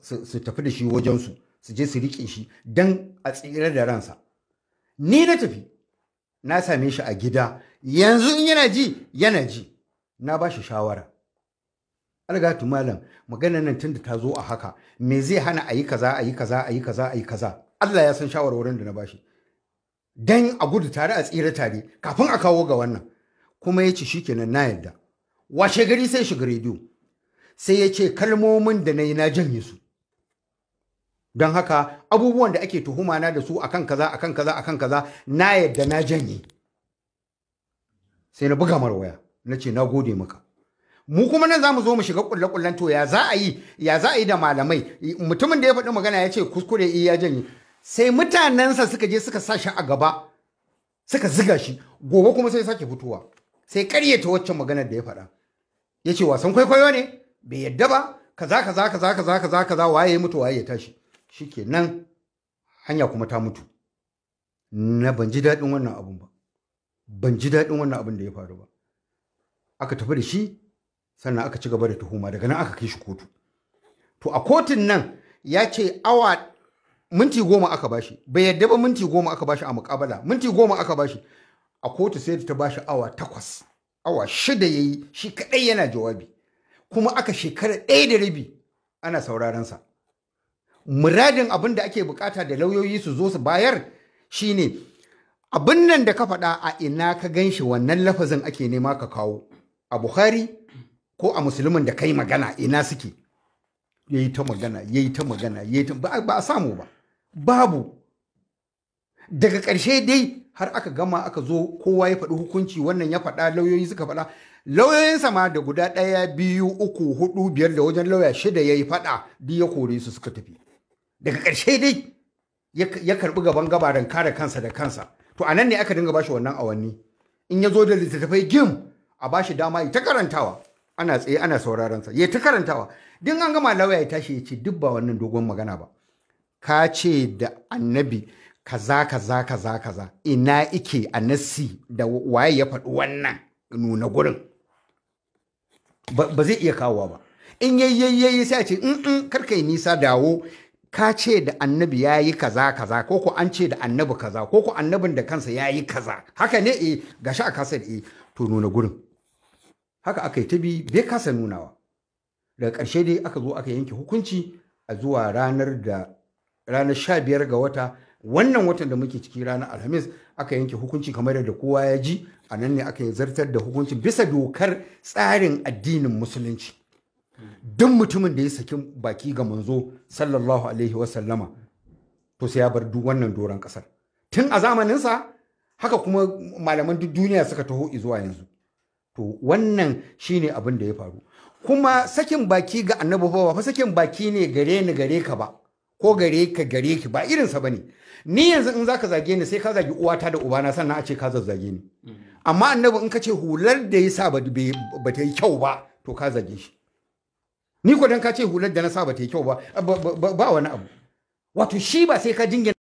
su tafi da shi wajensu su je su riƙe shi don a tsira da ransa ni na tafi na same shi a gida yanzu in yana ji yana ji na ba shi shawara algatu malam maganar nan tunda ta zo a haka me zai hana a yi kaza a yi kaza a yi kaza a yi kaza Allah ya san shawarwarin da na bashi dan a gudu tare a tsira tare kafin a kawo ga wannan kuma ya ce shikenan na yadda washe gari sai shiga rediyo sai ya ce kalmomin da na yi na janye su don haka abubuwan da ake tuhuma na da su akan kaza akan kaza akan kaza na yadda na janye sai na buga mara waya na ce na gode maka mu kuma nan za mu zo mu shiga kulle-kullen to ya za a yi ya za a yi da malamai mutumin da ya faɗi magana ya ce kuskure iya janye sai mutanensa suka je suka sa shi a gaba suka ziga shi gobe kuma sai sake fitowa sai karyata waccan maganar da ya faɗa ya ce wasan kwaikwayo ne bai yadda ba kaza kaza kaza kaza kaza kaza waye ya mutu waye ya tashi shikenan hanya kuma ta mutu na ban ji daɗin wannan abun ba ban ji daɗin wannan abun da ya faru ba aka tafi da shi sannan aka ci gaba da tuhuma daga nan aka kai shi kotu to a kotun nan ya ce awa minti goma aka bashi bai yadda ba minti goma aka bashi a mukabala minti goma aka bashi a kotu sai ta bashi awa takwas awa shida ya yi shi kaɗai yana jawabi kuma aka shekara ɗaya da rabi ana sauraron sa muradin abin da ake bukata da lauyoyi su zo su bayar shine abin nan da ka faɗa a ina ka gan shi wannan lafazin ake nema ka kawo a bukhari ko a musulmin da kai magana ina suke ya yi ta magana ya yi ta magana ya yi ta ba a samu ba babu daga ƙarshe dai har aka gama aka zo kowa ya faɗi hukunci wannan ya faɗa lauyoyi suka faɗa lauyoyinsa ma da guda ɗaya biyu uku hudu biyar da wajen lauya shida ya yi faɗa duk ya kore su suka tafi daga ƙarshe dai ya karɓi gaban gabaran kare kansa da kansa to a nan ne aka dinga bashi wannan awanni in ya zo da littattafai gim a bashi dama ya ta karantawa ana tsaye ana sauraron sa ya ta karantawa din an gama lauya ya tashi ya ce duk ba wannan dogon magana ba ka ce da annabi kaza kaza kaza kaza ina ike a nassi da waye ya faɗi wannan nuna gurin ba zai iya kawowa ba in yayyayyayi sai a ce in karka yi nisa dawo ka ce da annabi ya yi kaza kaza ko ko an ce da annabi kaza ko ko annabin da kansa ya yi kaza haka ne eh gashi a kasar eh to nuna gurin haka aka yi ta bi bai kasa nunawa daga ƙarshe dai aka zo aka yanke hukunci a zuwa ranar da ranar sha biyar ga wata wannan watan da muke ciki ranar alhamis aka yanke hukunci kamar da kowa ya ji a nan ne aka yi zartar da hukunci bisa dokar tsarin addinin musulunci duk mutumin da ya saki baki ga manzo sallallahu alaihi wasallama to sai ya bar duk wannan doron kasar tun a zamaninsa haka kuma malaman duk duniya suka taho zuwa yanzu to wannan shine abin da ya faru kuma sakin baki ga annabi ba fa sakin baki ne gare ni gare ka ba ko gare ka gare ki ba irinsa bane ni yanzu in zaka zage ni sai ka zagi uwata da ubana sannan a ce ka zazzage ni amma annabi in ka ce hular da ya sa ba ta yi kyau ba to ka zage shi ni ko dan ka ce hular da na sa ba ta yi kyau ba ba wani abu wato shi ba sai ka jingina